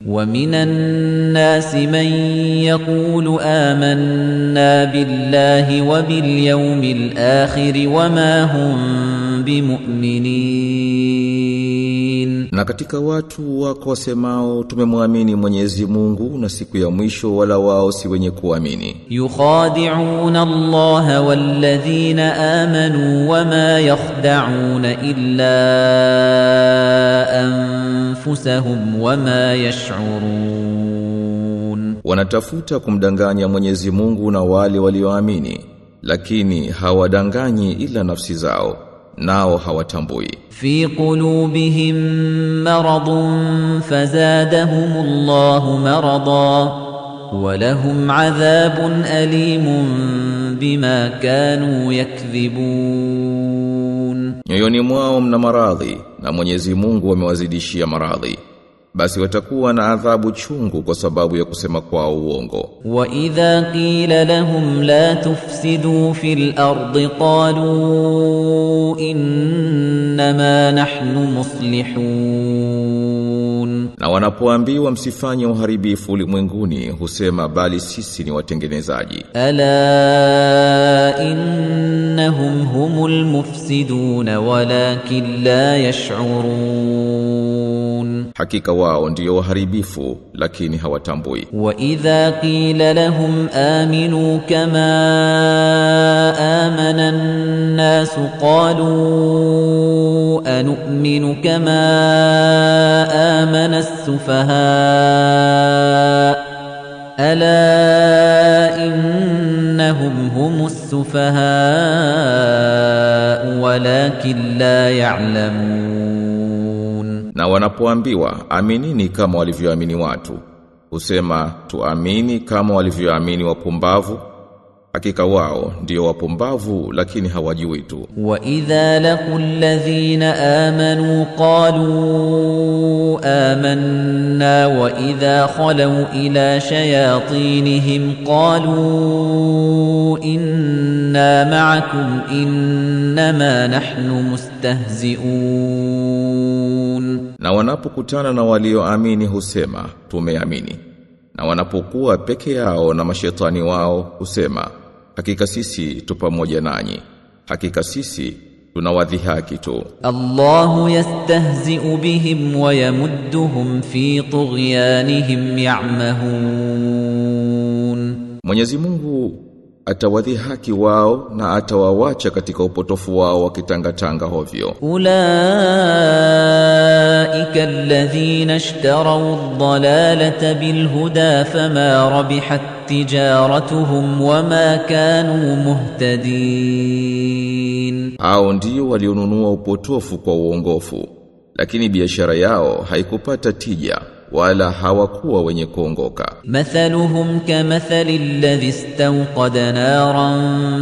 ومن الناس من يقول آمنا بالله وباليوم الآخر وما هم بمؤمنين Na katika watu wako wasemao tumemwamini Mwenyezi Mungu na siku ya mwisho wala wao si wenye kuamini. يخادعون الله والذين آمنوا وما يخدعون إلا أنفسهم وما يشعرون Wanatafuta kumdanganya Mwenyezi Mungu na wale walioamini, lakini hawadanganyi ila nafsi zao, nao hawatambui. في قلوبهم مرض فزادهم الله مرضا ولهم عذاب أليم بما كانوا يكذبون Nyoyoni mwao mna maradhi na Mwenyezi Mungu amewazidishia maradhi. Basi watakuwa na adhabu chungu kwa sababu ya kusema kwao uongo. وإذا قيل لهم لا تفسدوا في الأرض قالوا إنما نحن مصلحون Na wanapoambiwa msifanye uharibifu ulimwenguni husema bali sisi ni watengenezaji. ألا إنهم هم المفسدون ولكن لا يشعرون Hakika wao ndio waharibifu lakini hawatambui. وإذا قيل لهم آمنوا كما آمن الناس قالوا أنؤمن كما آمن السفهاء ألا إنهم هم السفهاء ولكن لا يعلمون Na wanapoambiwa aminini kama walivyoamini watu, husema tuamini kama walivyoamini wapumbavu. Hakika wao ndio wapumbavu lakini hawajui tu. وَإِذَا لَقُوا الَّذِينَ آمَنُوا قَالُوا آمَنَّا وَإِذَا خَلَوْا إِلَى شَيَاطِينِهِمْ قَالُوا إِنَّا مَعَكُمْ إِنَّمَا نَحْنُ مُسْتَهْزِئُونَ Na wanapokutana na walioamini husema tumeamini. Na wanapokuwa peke yao na mashetani wao husema hakika sisi tu pamoja nanyi. Hakika sisi tunawadhihaki tu. الله يستهزئ بهم ويمدهم في طغيانهم يعمهون Mwenyezi Mungu atawadhihaki wao na atawawacha katika upotofu wao wakitangatanga hovyo. أولئك الذين اشتروا الضلالة بالهدى فما ربحت تجارتهم وما كانوا مهتدين Hao ndio walionunua upotofu kwa uongofu, lakini biashara yao haikupata tija wala hawakuwa wenye kuongoka. مثلهم كمثل الذي استوقد نارا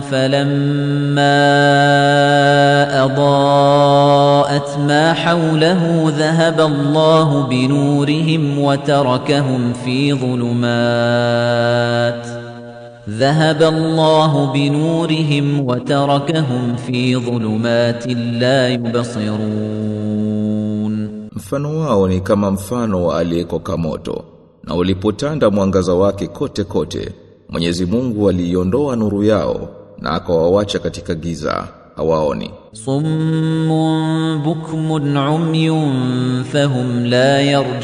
فلما أضاءت ما حوله ذهب الله بنورهم وتركهم في ظلمات ذهب الله بنورهم وتركهم في ظلمات لا يبصرون Mfano wao ni kama mfano wa aliyekoka moto, na ulipotanda mwangaza wake kote kote, Mwenyezi Mungu aliiondoa nuru yao na akawawacha katika giza, hawaoni. صم بكم عمي فهم لا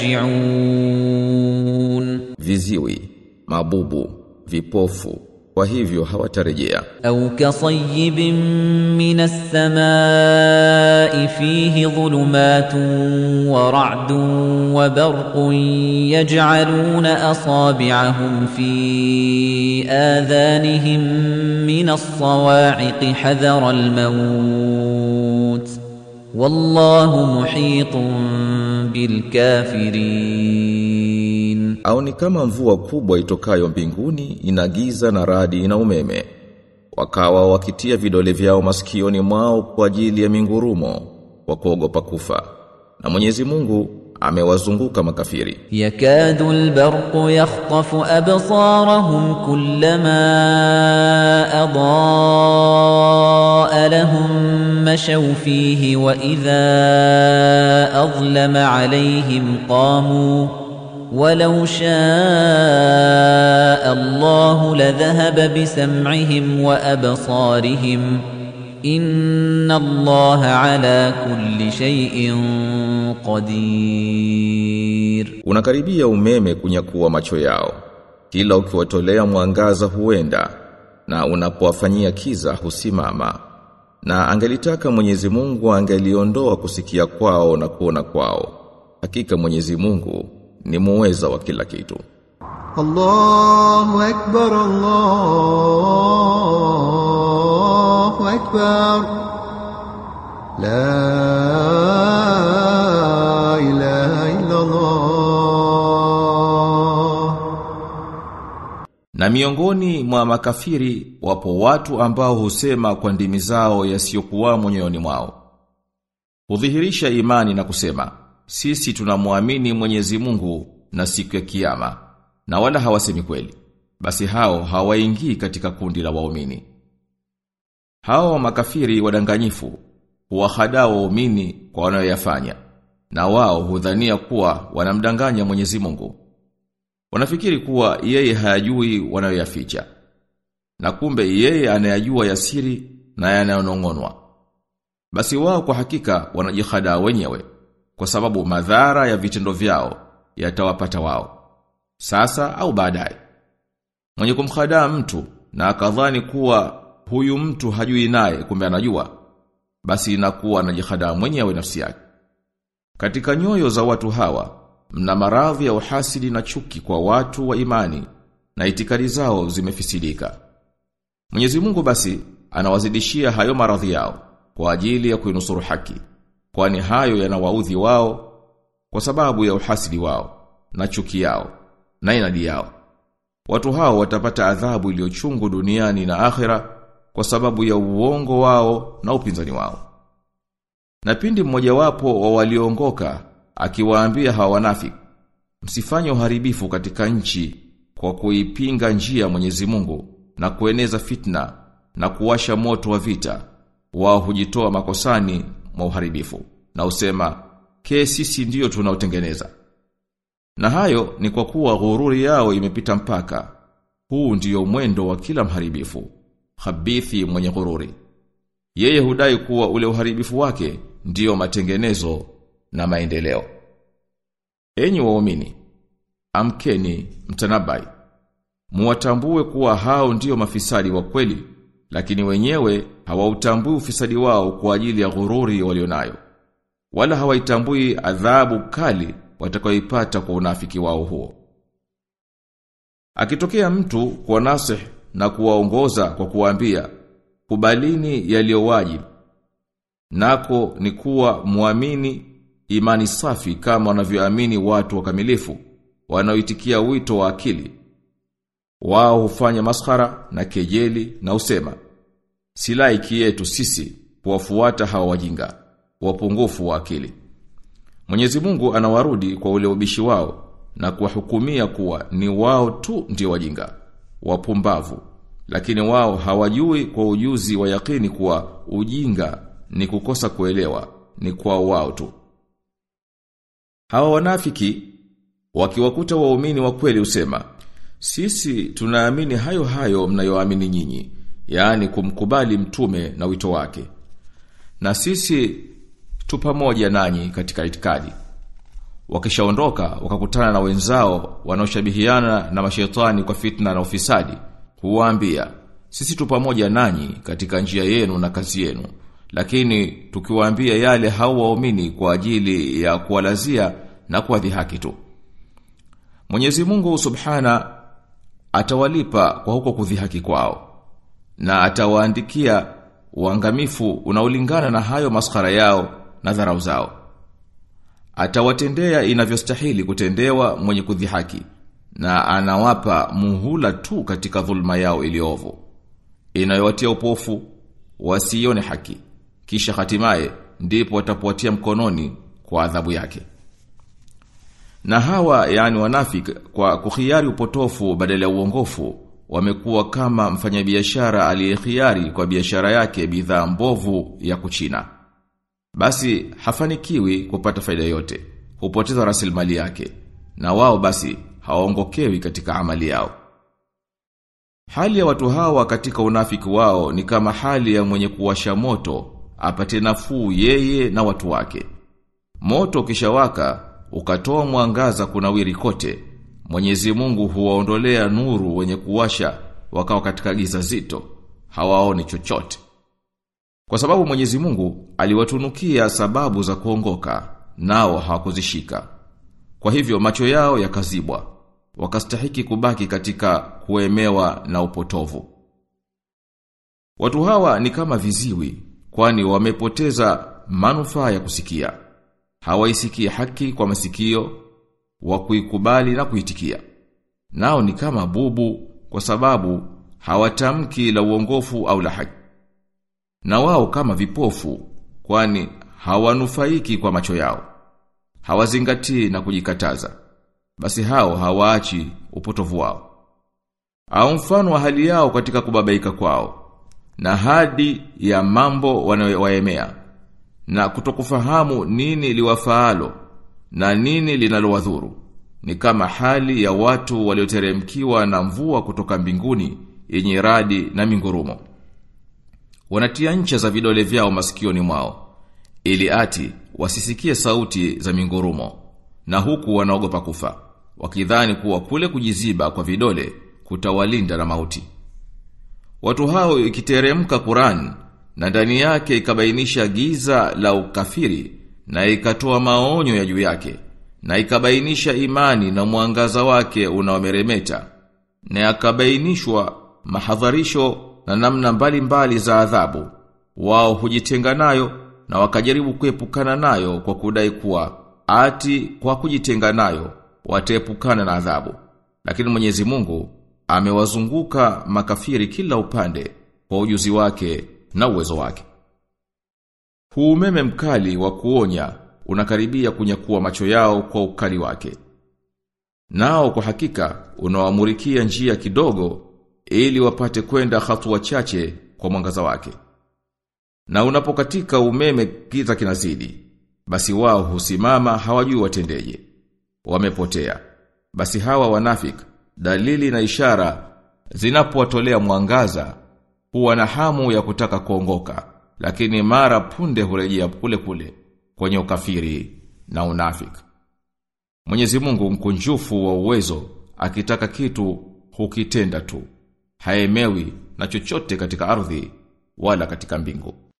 يرجعون Viziwi, mabubu, vipofu, kwa hivyo hawatarejea. أو كصيب من السماء فيه ظلمات ورعد وبرق يجعلون أصابعهم في آذانهم من الصواعق حذر الموت والله محيط بالكافرين Au ni kama mvua kubwa itokayo mbinguni inagiza na radi na umeme. Wakawa wakitia vidole vyao masikioni mwao kwa ajili ya mingurumo kwa kuogopa kufa. Na Mwenyezi Mungu amewazunguka makafiri. يكاد البرق يخطف أبصارهم كلما أضاء لهم مشوا فيه وإذا أظلم عليهم قاموا ولو شاء الله لذهب بسمعهم وأبصارهم إن الله على كل شيء قدير Unakaribia umeme kunyakuwa macho yao. Kila ukiwatolea mwangaza huenda na unapowafanyia kiza husimama. Na angelitaka Mwenyezi Mungu angeliondoa kusikia kwao na kuona kwao. Hakika Mwenyezi Mungu ni muweza wa kila kitu. الله أكبر الله أكبر لا إله إلا الله Na miongoni mwa makafiri wapo watu ambao husema kwa ndimi zao yasiyokuwa moyoni mwao. Hudhihirisha imani na kusema, sisi tunamwamini Mwenyezi Mungu na siku ya kiyama, na wala hawasemi kweli. Basi hao hawaingii katika kundi la waumini. Hao makafiri wadanganyifu huwahadaa waumini kwa wanayoyafanya, na wao hudhania kuwa wanamdanganya Mwenyezi Mungu. Wanafikiri kuwa yeye hayajui wanayoyaficha. Na kumbe yeye anayajua yasiri na yanayonong'onwa. Basi wao kwa hakika wanajihadaa wenyewe kwa sababu madhara ya vitendo vyao yatawapata wao. Sasa au baadaye. Mwenye kumhadaa mtu na akadhani kuwa huyu mtu hajui naye kumbe anajua, basi inakuwa anajihadaa mwenyewe nafsi yake. Katika nyoyo za watu hawa mna maradhi ya uhasidi na chuki kwa watu wa imani na itikadi zao zimefisidika. Mwenyezi Mungu basi anawazidishia hayo maradhi yao kwa ajili ya kuinusuru haki, kwani hayo yanawaudhi wao kwa sababu ya uhasidi wao na chuki yao na inadi yao. Watu hao watapata adhabu iliyochungu duniani na akhera kwa sababu ya uongo wao na upinzani wao. Na pindi mmojawapo wa walioongoka akiwaambia hawa wanafiki msifanye uharibifu katika nchi kwa kuipinga njia ya Mwenyezi Mungu na kueneza fitna na kuwasha moto wa vita wao hujitoa makosani mwa uharibifu na usema ke sisi ndiyo tunaotengeneza na hayo ni kwa kuwa ghururi yao imepita mpaka huu ndiyo mwendo wa kila mharibifu habithi mwenye ghururi yeye hudai kuwa ule uharibifu wake ndiyo matengenezo na maendeleo. Enyi waumini, amkeni mtanabai. Muwatambue kuwa hao ndiyo mafisadi wa kweli, lakini wenyewe hawautambui ufisadi wao kwa ajili ya ghururi walionayo. Wala hawaitambui adhabu kali watakayoipata kwa unafiki wao huo. Akitokea mtu kwa nasih na kuwaongoza kwa kuwaambia, kubalini yaliyo wajibu. Nako ni kuwa muamini imani safi kama wanavyoamini watu wakamilifu wanaoitikia wito wa akili. Wao hufanya maskhara na kejeli na usema si laiki yetu sisi kuwafuata hawa wajinga wapungufu wa akili. Mwenyezi Mungu anawarudi kwa ule ubishi wao na kuwahukumia kuwa ni wao tu ndio wajinga wapumbavu lakini wao hawajui kwa ujuzi wa yakini kuwa ujinga ni kukosa kuelewa ni kwa wao tu. Hawa wanafiki wakiwakuta waumini wa kweli usema sisi tunaamini hayo hayo mnayoamini nyinyi yaani kumkubali mtume na wito wake na sisi tu pamoja nanyi katika itikadi wakishaondoka wakakutana na wenzao wanaoshabihiana na mashetani kwa fitna na ufisadi huwaambia sisi tu pamoja nanyi katika njia yenu na kazi yenu lakini tukiwaambia yale hao waumini kwa ajili ya kuwalazia na kuwadhihaki tu Mwenyezi Mungu Subhana atawalipa kwa huko kudhihaki kwao na atawaandikia uangamifu unaolingana na hayo maskhara yao na dharau zao atawatendea inavyostahili kutendewa mwenye kudhihaki na anawapa muhula tu katika dhulma yao iliovu inayowatia upofu wasione haki kisha hatimaye ndipo watapowatia mkononi kwa adhabu yake na hawa yani wanafik kwa kuhiari upotofu badala ya uongofu wamekuwa kama mfanyabiashara aliyekhiari kwa biashara yake bidhaa mbovu ya kuchina basi hafanikiwi kupata faida yote hupoteza rasilimali yake na wao basi hawaongokewi katika amali yao. Hali ya watu hawa katika unafiki wao ni kama hali ya mwenye kuwasha moto apate nafuu yeye na watu wake. Moto ukishawaka ukatoa mwangaza kunawiri kote. Mwenyezi Mungu huwaondolea nuru wenye kuwasha wakawa katika giza zito, hawaoni chochote. Kwa sababu Mwenyezi Mungu aliwatunukia sababu za kuongoka, nao hawakuzishika. Kwa hivyo macho yao yakazibwa, wakastahiki kubaki katika kuemewa na upotovu. Watu hawa ni kama viziwi, kwani wamepoteza manufaa ya kusikia. Hawaisikii haki kwa masikio, wa kuikubali na kuitikia. Nao ni kama bubu kwa sababu hawatamki la uongofu au la haki. Na wao kama vipofu, kwani hawanufaiki kwa macho yao. Hawazingatii na kujikataza. Basi hao hawaachi upotovu wao. Au mfano wa hali yao katika kubabaika kwao na hadi ya mambo wanayowaemea na kutokufahamu nini liwafaalo na nini linalowadhuru ni kama hali ya watu walioteremkiwa na mvua kutoka mbinguni yenye radi na mingurumo wanatia ncha za vidole vyao masikioni mwao ili ati wasisikie sauti za mingurumo na huku wanaogopa kufa wakidhani kuwa kule kujiziba kwa vidole kutawalinda na mauti Watu hao ikiteremka Qur'an na ndani yake ikabainisha giza la ukafiri na ikatoa maonyo ya juu yake na ikabainisha imani na mwangaza wake unaomeremeta na yakabainishwa mahadharisho na namna mbalimbali mbali za adhabu wao hujitenga nayo na wakajaribu kuepukana nayo kwa kudai kuwa ati kwa kujitenga nayo wataepukana na adhabu lakini Mwenyezi Mungu amewazunguka makafiri kila upande kwa ujuzi wake na uwezo wake. Huu umeme mkali wa kuonya unakaribia kunyakua macho yao kwa ukali wake. Nao kwa hakika unawamurikia njia kidogo ili wapate kwenda hatua chache kwa mwangaza wake. Na unapokatika umeme giza kinazidi, basi wao husimama hawajui watendeje. Wamepotea. Basi hawa wanafiki dalili na ishara zinapowatolea mwangaza huwa na hamu ya kutaka kuongoka lakini mara punde hurejea kule kule kwenye ukafiri na unafiki Mwenyezi Mungu mkunjufu wa uwezo akitaka kitu hukitenda tu haemewi na chochote katika ardhi wala katika mbingu